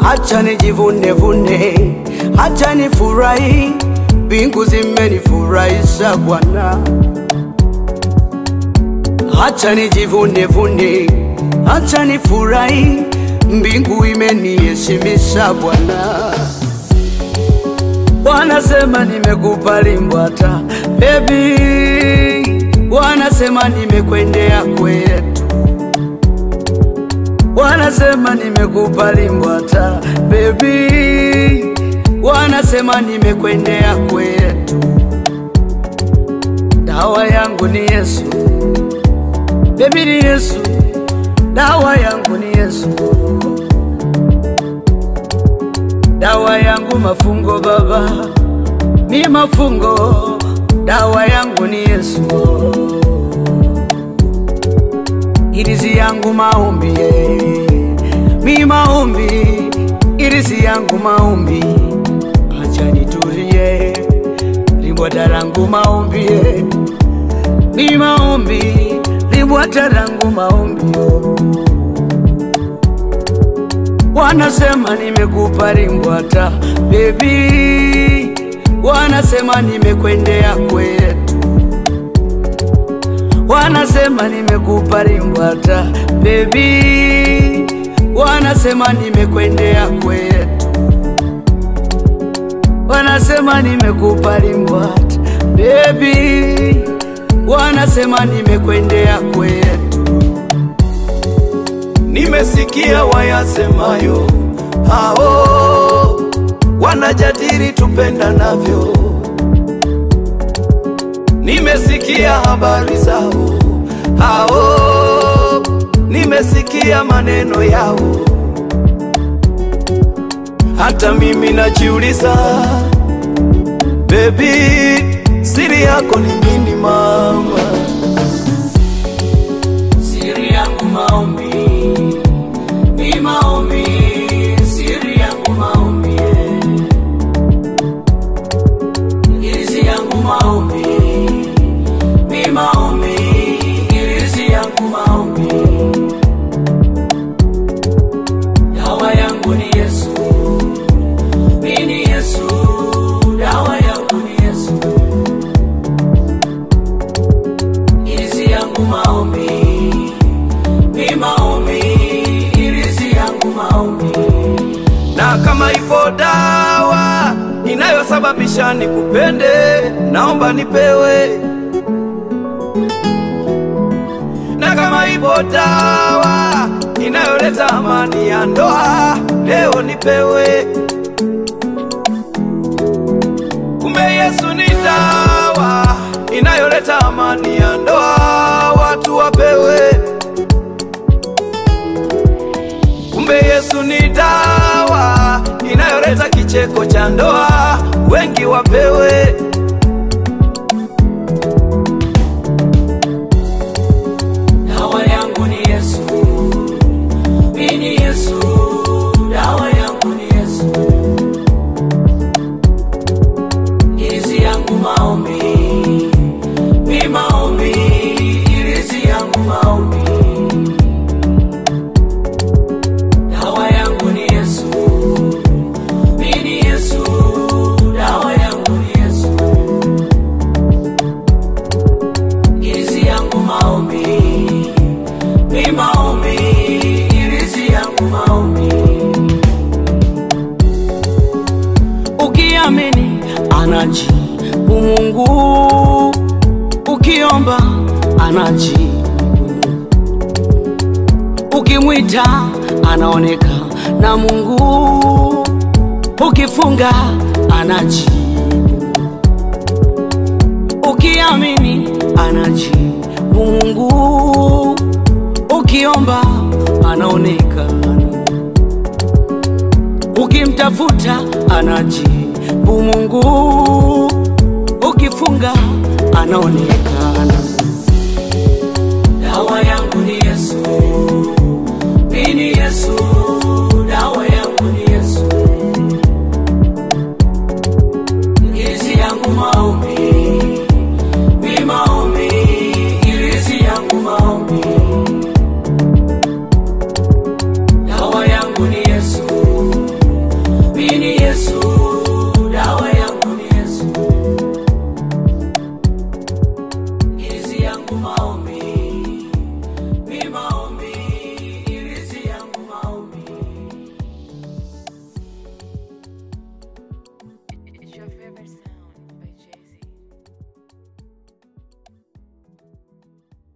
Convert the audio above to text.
hacha nijivune vune, hacha nifurahi, mbingu zimenifurahisha Bwana. Hacha nijivune vune, hacha nifurahi, mbingu imeniheshimisha Bwana. Wanasema nimekubali Mbwata baby, wanasema nimekwendea kwetu, wanasema nimekubali Mbwata baby, wanasema nimekwendea kwetu. Dawa yangu ni Yesu baby, ni Yesu, dawa yangu ni Yesu, dawa yangu mafungo baba, mi mafungo, dawa yangu ni Yesu, irizi yangu maombi, eh. mi maombi, irizi yangu maombi, acha nitulie, libwata langu maombi, eh. mi maombi, libwata langu maombi oh. Wanasema nimekupa limbwata baby, wanasema nimekwendea kwetu, wanasema nimekupa limbwata baby, wanasema nimekwendea kwetu, wanasema nimekupa limbwata baby, wanasema nimekwendea kwetu. Nimesikia wayasemayo hao wanajadili tupenda navyo. Nimesikia habari zao hao, nimesikia maneno yao. Hata mimi najiuliza, baby, siri yako ni nini mama? Siri yangu maombi, ni maombi, siri yangu maombi, irizi yangu maombi, ni maombi, irizi yangu maombi, dawa yangu ni Yesu, mi ni Yesu, dawa yangu ni Yesu, irizi yangu maombi ni maombi, irizi yangu maombi. na kama ipo dawa inayosababisha nikupende, naomba nipewe. Na kama ipo dawa inayoleta amani ya ndoa, leo nipewe. Kumbe Yesu ni dawa inayoleta amani ya ndoa, watu wapewe. Kumbe Yesu ni dawa inayoleta kicheko cha ndoa, wengi wapewe. Dawa yangu ni Yesu, mimi ni Yesu, dawa yangu ni Yesu, irizi yangu maombi, mi maombi, irizi yangu maombi. Dawa yangu ni Yesu, mimi ni Yesu, dawa yangu ni Yesu. irizi yangu maombi, mi maombi, irizi yangu maombi. Ukiamini anajibu Mungu, ukiomba anajibu, ukimwita anaoneka na Mungu, ukifunga anajibu ukiamini anajibu Mungu, ukiomba anaonekana, ukimtafuta anajibu Mungu, ukifunga anaonekana.